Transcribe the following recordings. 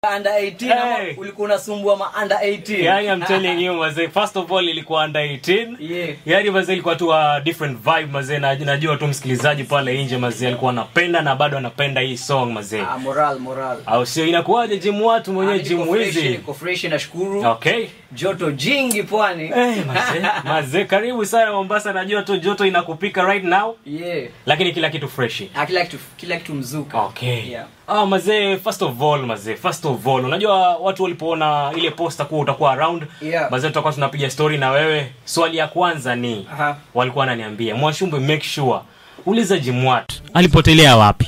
under 18 ama Hey. ulikuwa unasumbua ma under 18 yani I'm telling you mazee first of all ilikuwa under 18 Yeah. yani mazee ilikuwa tu a different vibe mazee na najua tu msikilizaji pale nje mazee alikuwa anapenda na bado anapenda hii song mazee ah, moral moral au sio inakuwaje jimu watu mwenyewe Ah, niko jimu fresh, hizi niko fresh nashukuru okay joto jingi pwani Eh, mazee mazee karibu sana mombasa najua tu joto inakupika right now yeah lakini kila kitu freshi ah, kila kitu kila kitu mzuka okay yeah. ah, mazee first of all mazee first of all unajua watu walipoona ile posta kuwa utakuwa around Yeah. mazee tutakuwa tunapiga story na wewe swali ya kwanza ni Aha. walikuwa wananiambia mwashumbe make sure uliza jimwat alipotelea wapi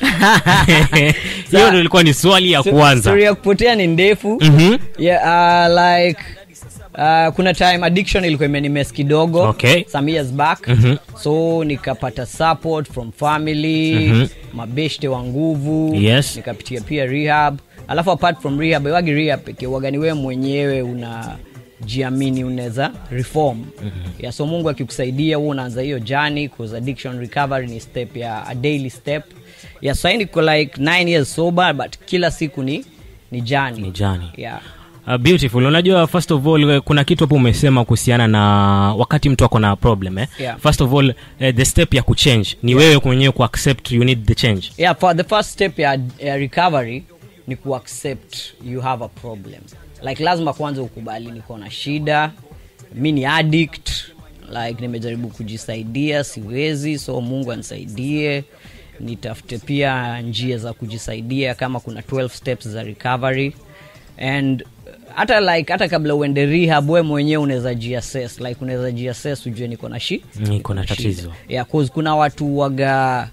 hiyo ndio ilikuwa ni swali ya kwanza story ya kupotea ni ndefu Mhm. yeah, uh, like uh, kuna time addiction ilikuwa imenimes kidogo Okay. some years back Mhm. so nikapata support from family Mhm. mabeshte wa nguvu Yes. nikapitia pia rehab alafu apart from rehab wagi rehab pekee wagani wewe mwenyewe una jiamini unaweza reform mm-hmm. yeah, so mungu akikusaidia huo unaanza hiyo jani cause addiction recovery ni step ya a daily step yeah, so I niko like 9 years sober but kila siku ni ni jani Ni journey. yeah. Uh, beautiful unajua first of all eh, kuna kitu hapo umesema kuhusiana na wakati mtu ako na problem eh? Yeah. first of all eh, the step ya kuchange ni wewe mwenyewe kuaccept you need the change yeah for the first step ya, ya recovery ni kuaccept you have a problem like lazima kwanza ukubali niko na shida mi ni addict like nimejaribu kujisaidia siwezi so mungu anisaidie nitafute pia njia za kujisaidia kama kuna 12 steps za recovery and hata like hata kabla uende rehab we mwenyewe unaweza jiassess like unaweza jiassess ujue niko na shi niko na tatizo yeah, cause kuna watu waga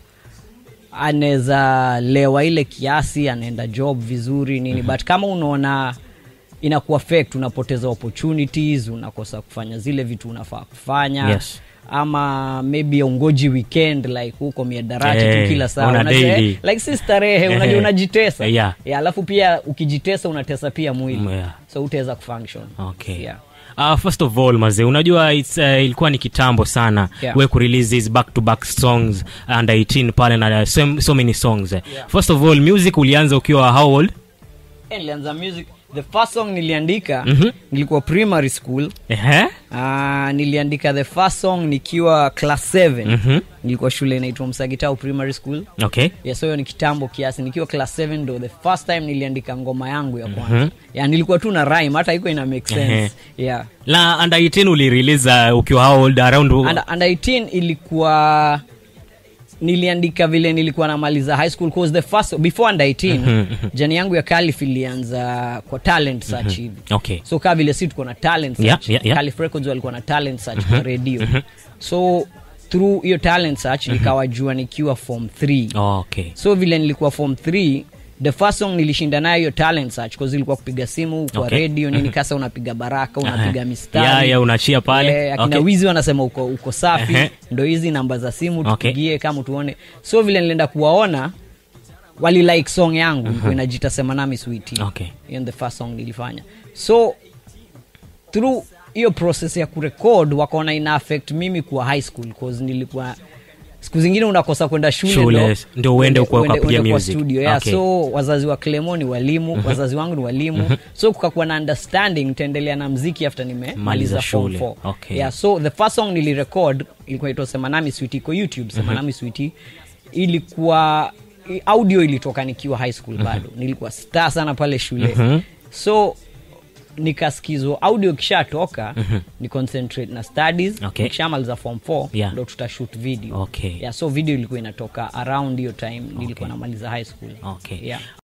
anaweza lewa ile kiasi anaenda job vizuri nini mm-hmm. but kama unaona ina kuaffect unapoteza opportunities unakosa kufanya zile vitu unafaa kufanya Yes. ama maybe ungoji weekend like huko miadarati Eh, tu kila saa una Unajua, daily. eh, like si starehe Eh, unajua unajitesa yeah. yeah, alafu pia ukijitesa unatesa pia mwili Mm, yeah. so utaweza kufunction okay yeah. Uh, first of all mazee unajua it's, uh, ilikuwa ni kitambo sana Yeah. we kurelease these back to back songs under 18 pale na uh, so, so many songs eh. Yeah. first of all music ulianza ukiwa how old Eh, nilianza music the first song niliandika Mhm. nilikuwa primary school Ehe. Uh, niliandika the first song nikiwa class 7 Mhm. nilikuwa shule inaitwa msagitau primary school okay yes so hiyo ni kitambo kiasi nikiwa class 7 ndo the first time niliandika ngoma yangu ya kwanza mm-hmm. yeah, nilikuwa tu na rhyme hata iko ina make sense Ehe. yeah la under 18 ulirelease uh, ukiwa how old around under, under 18 ilikuwa niliandika vile nilikuwa namaliza high school cause the first before under 18 Mhm, jani yangu ya calif ilianza kwa talent search hivi okay so kaa vile si tuko na talent Yeah, search yeah, yeah. Calif Records walikuwa na talent search kwa radio so through hiyo talent search nikawajua nikiwa form 3 oh, okay so vile nilikuwa form 3 the first song nilishinda nayo hiyo talent search cause ilikuwa kupiga simu kwa Okay. radio nini kasa unapiga baraka unapiga Aha. mistari Yeah, yeah, unachia pale. Eh, akina Okay. wizi wanasema uko, uko safi Ehe. ndo hizi namba za simu Okay. tupigie kama tuone so vile nilienda kuwaona wali like song yangu uh inajita sema nami switi Okay. hiyo ni the first song nilifanya so through hiyo process ya kurekod wakaona ina affect mimi kuwa high school cause nilikuwa siku zingine unakosa kwenda shule, Shule, ndo- ndio uende uende- kwa- uende- ukapiga uende kwa music. studio yeah. Okay. so wazazi wa clemo ni walimu wazazi wangu ni walimu so kukakuwa na understanding nitaendelea na mziki after nimemaliza Maliza form shule. 4 Okay. yeah, so the first song nilirecord ilikuwa itwa semanami switi iko youtube semanami switi ilikuwa i- audio ilitoka nikiwa high school bado nilikuwa star sana pale shule Mhm. so nikaskizwa audio ikishatoka ni concentrate na studies Okay. nikishamaliza form 4 Yeah. ndo tutashoot video Okay. yeah, so video ilikuwa inatoka around hiyo time nilikuwa namaliza high school Okay. yeah.